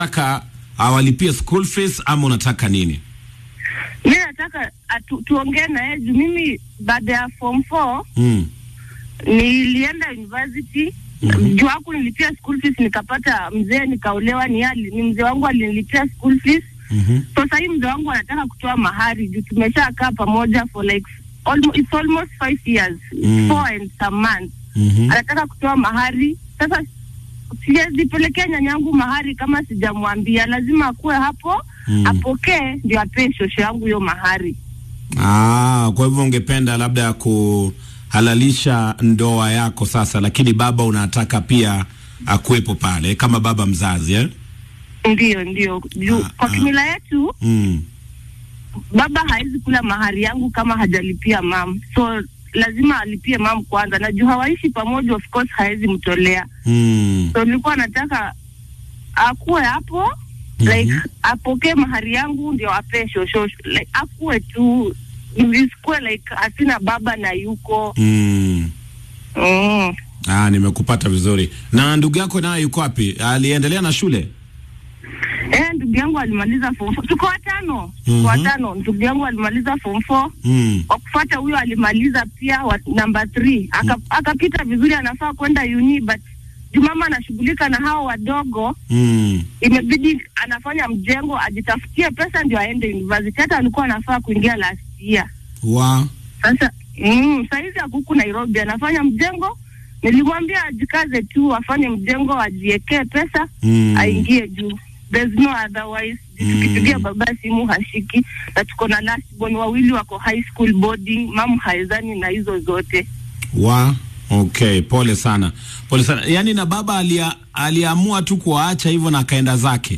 unataka awalipie school fees ama unataka nini? Mi nataka atu, tuongee na yeye juu mimi baada ya form 4 Mm. nilienda university Mhm. juu haku nilipia school fees nikapata mzee nikaolewa ni ali, ni mzee wangu alinilipia school fees Mhm. so sahii mzee wangu anataka kutoa mahari juu tumeshakaa pamoja for like almost, it's almost five years Mm. four and some months Mhm. anataka kutoa mahari sasa siwezi pelekea nyanyangu mahari kama sijamwambia lazima akuwe hapo Mm. apokee ndio apee shosho yangu hiyo mahari Ah, kwa hivyo ungependa labda kuhalalisha ndoa yako sasa, lakini baba unataka pia akuwepo pale kama baba mzazi eh? ndio ndio juu Ah, kwa ah. kimila yetu Mm. baba hawezi kula mahari yangu kama hajalipia mam so lazima alipie mam kwanza na juu hawaishi pamoja of course hawezi mtolea Mm. so nilikuwa nataka akuwe hapo Mhm. like apokee mahari yangu ndio apee shosho like akuwe tu isikuwe like asina baba na yuko Mm. mm. Ah, nimekupata vizuri. Na ndugu yako naye yuko wapi? Aliendelea na shule? Eh, ndugu yangu alimaliza form four. Tuko watano, tuko Mhm. watano. Ndugu yangu alimaliza form four. Mm. Kwa kufuata huyo alimaliza pia wa, number three. Aka, akapita vizuri, anafaa kwenda uni but juu mama anashughulika na hao wadogo, Mm. imebidi anafanya mjengo ajitafutie pesa ndio aende university. Hata alikuwa anafaa kuingia last year. Wa Sasa mm, saizi akuku Nairobi anafanya mjengo. Nilimwambia ajikaze tu afanye mjengo, ajiekee pesa Mm. aingie juu. There's no otherwise. Mm. Tukipigia baba simu hashiki, na tuko na last born wawili wako high school boarding, mamu haezani na hizo zote. Wa okay, pole sana, pole sana. Yaani na baba alia, aliamua tu kuwaacha hivyo na akaenda zake.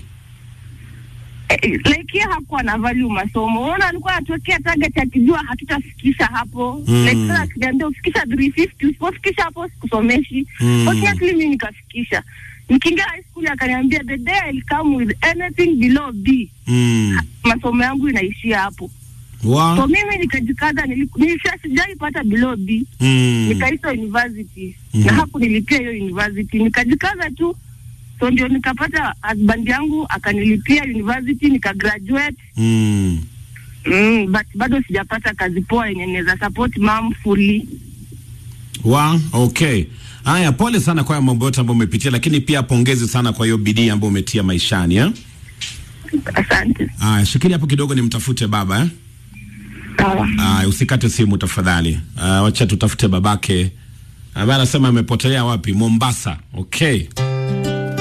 Eh, like yeye hakuwa na value masomo. Unaona alikuwa anatokea target akijua hatutafikisha hapo. Mm. Like sasa akiniambia ufikisha 350 usipofikisha hapo sikusomeshi. Mm. Fortunately mimi nikafikisha. Nikiingia high school akaniambia the day I'll come with anything below B. Mm. Masomo yangu inaishia hapo. So Wa mimi nikajikaza, nili- nilisha sijaipata below B. mm. nikaitwa university Mhm. na hapo nilipia hiyo university nikajikaza tu so ndio nikapata husband yangu akanilipia university nikagraduate Mm. mm, but bado sijapata kazi poa yenye naweza support mom fully Wa okay. Haya, pole sana kwa haya mambo yote ambayo umepitia, lakini pia pongezi sana kwa hiyo bidii ambayo umetia maishani eh? asante Haya, shikilia hapo kidogo nimtafute baba eh? sawa Haya, usikate simu tafadhali. Uh, wacha tutafute babake ambaye anasema amepotelea wapi? Mombasa. Okay.